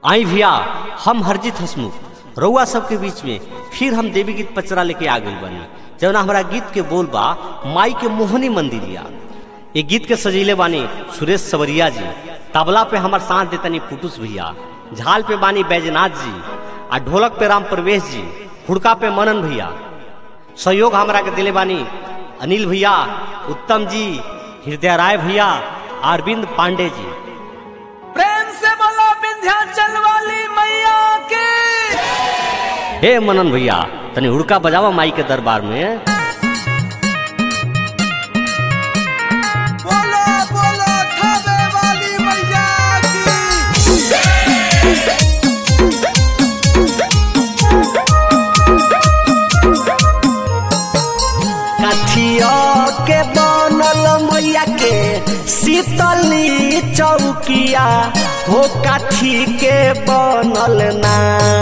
आई भैया हम हरजीत हसमुख रउआ सबके बीच में फिर हम देवी गीत पचरा लेके आ गइल बानी जौना हमारा गीत के बोल बा माई के मोहनी मंदिरिया ये गीत के सजीले बानी सुरेश सवरिया जी तबला पे हमार साथ देतनी पुटुस भैया झाल पे बानी बैजनाथ जी आ ढोलक पे राम प्रवेश जी हुड़का पे मनन भैया सहयोग हमरा के दिले बानी अनिल भैया उत्तम जी हृदय राय भैया अरविंद पांडे जी प्रेम से बोलो विंध्याचल वाली मैया की हे मनन भैया तनी हुड़का बजावा माई के दरबार में बोलो बोलो खावे वाली मैया की काठिया के बनल मैया के शीतली चौकिया हो काठी के बनल ना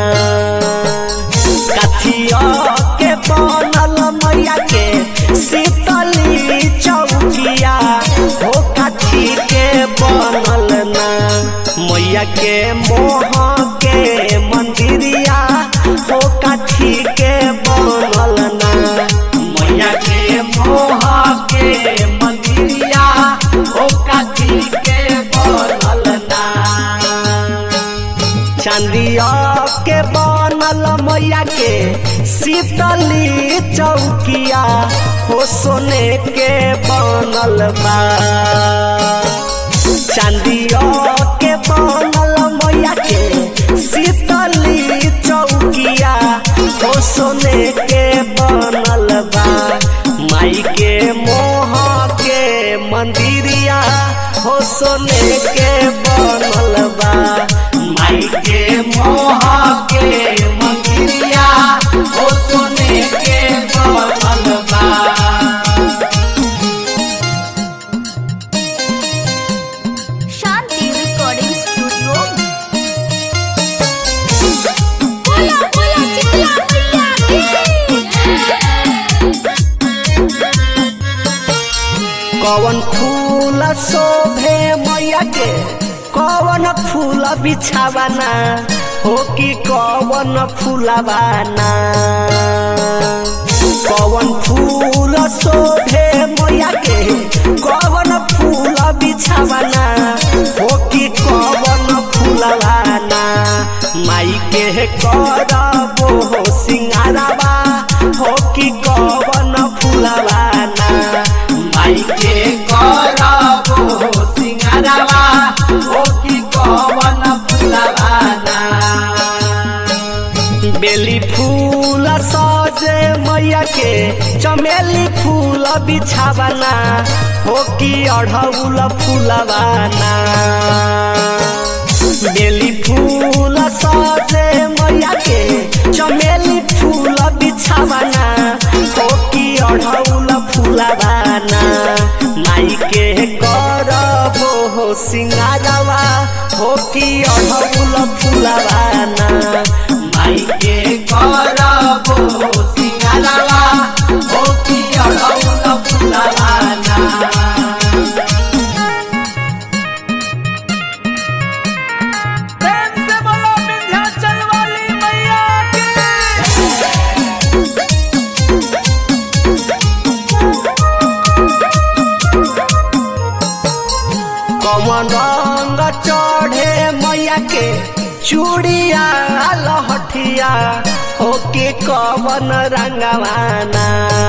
काठिया के बनल मैया के शीतली चौकिया हो काठी के बनल ना मैया के मोह के मंदिरिया हो काठी के बनल ना मैया के मोह के मंदिरिया हो काठी के बनल ना चांदिया के बनल मैया के शीतली चौकिया हो सोने के बनल बा चांदिया के बनल मैया के शीतली चौकिया हो सोने के बनल बा माई के मोह के मंदिरिया हो सोने के बनल बा माई के मोह के मंदिरिया हो सोने के बनल बा शांति रिकॉर्डिंग स्टूडियो बोला बोला शीतला मैया की कवन फूल शोभे मैया के कवन फूल बिछावाना हो कि कवन फूलवाना कवन फूल शोभे मैया के कवन फूल बिछावाना हो कि कवन फूलवाना माई के करबो सिंगारवा हो कि कवन फूलवाना माई के करबो सिंगारवा हो कि कवन फूलवाना बेली फूल सजे मैया के चमेली फूल बिछावाना हो कि अढ़ौल फूलवाना बेली फूल सजे मैया के चमेली फूल बिछावाना हो कि अढ़ौल फूलवाना माई के करबो सिंगारवा हो कि अढ़ौल फूलवाना माई के करबो सिंगारवा हो कि अढ़ौल फूलवाना प्रेम से बोलो विंध्याचल वाली मैया की कमन रंग चढ़े मैया के चूड़िया लहठिया हो के कवन रंगवाना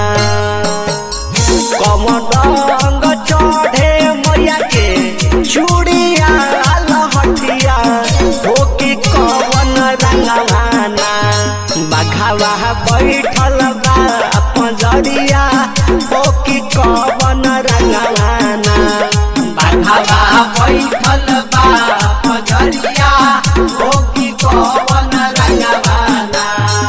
कमन रंग चढ़े मैया के चूड़िया लहठिया हो के कवन रंगवाना बघावा बैठल बा पंजरिया हो कि कवन रंगवाना बाघावा बैठल बा पजरिया हो कि कवन रंगवाना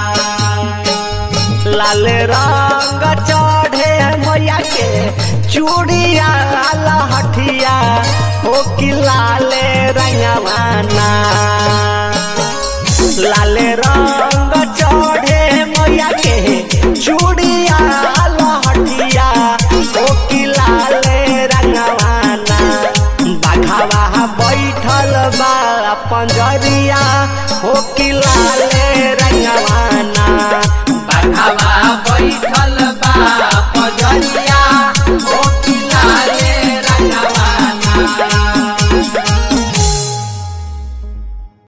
लाल रंग चढ़े मैया के चूड़िया लहठिया हो कि लाल रंगवाना लाल रंग चढ़े मैया के चूड़िया लहठिया हो कि लाल रंगवाना बाघावा बैठल बा पंजरिया हो कि लाल